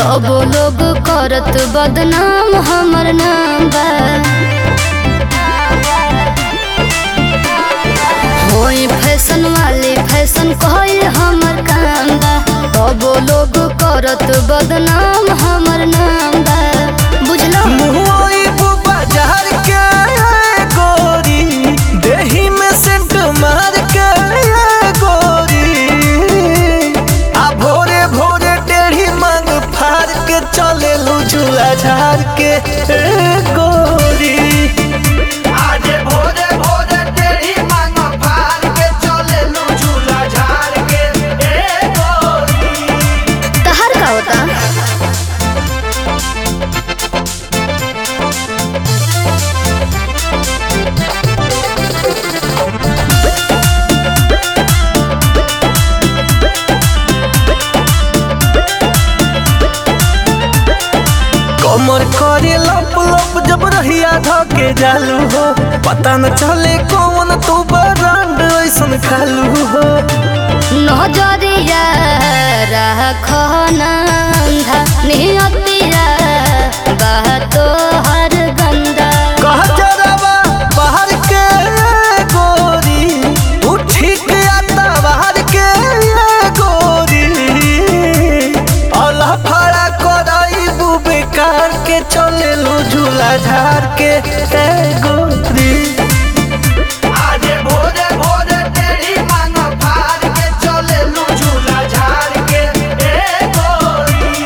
तब लोग करत बदनाम हमर नाम बा होई फैशन वाले फैशन कहल हमर काम बा तब लोग करत बदनाम हमर नाम बा बुझलो मुहई बाजार के गोरी देही में सेंट मार के गोरी आ भोरे भोरे टेढ़ी मांग फाड़ के चले झूला झाड़ के गोरी आजे भोरे भोरे टेढ़ी मांग फाड़ के चले झूला झाड़ के ए गोरी तहर का होता कमर करे लप लप जब रहिया धके जालू हो पता न चले कौन तू बरांड ऐसन खालू हो नजरिया राखना अंधा नियतिया बातो हर गंदा कह जरावा बाहर के गोरी तू ठीक आता बाहर के गोरी अल्लाह फड़ा कराई बू बेकार के चले लो झूला झाड़ के ए गोरी आजे भोरे भोरे तेरी मांग फाड़ के चले लू झूला झाड़ के ए गोरी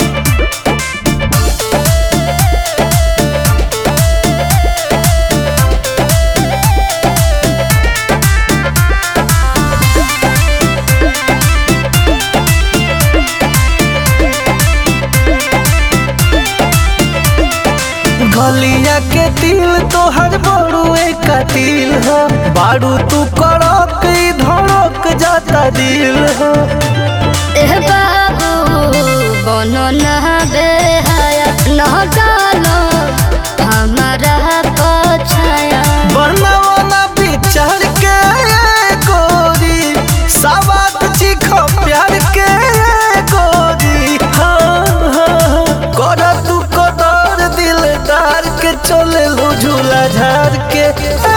गलिया के दिल तोहर बड़ुए का दिल हो बारू तू कड़क ई धड़क जाता दिल हो एह बाबू बनो ना बेहाया न डालो हमारा पछाया बनवना विचार के गोरी सवाद चिखो प्यार के गोरी हाँ हाँ कर तू कदर दिलदार के चले लो झूला झाड़ के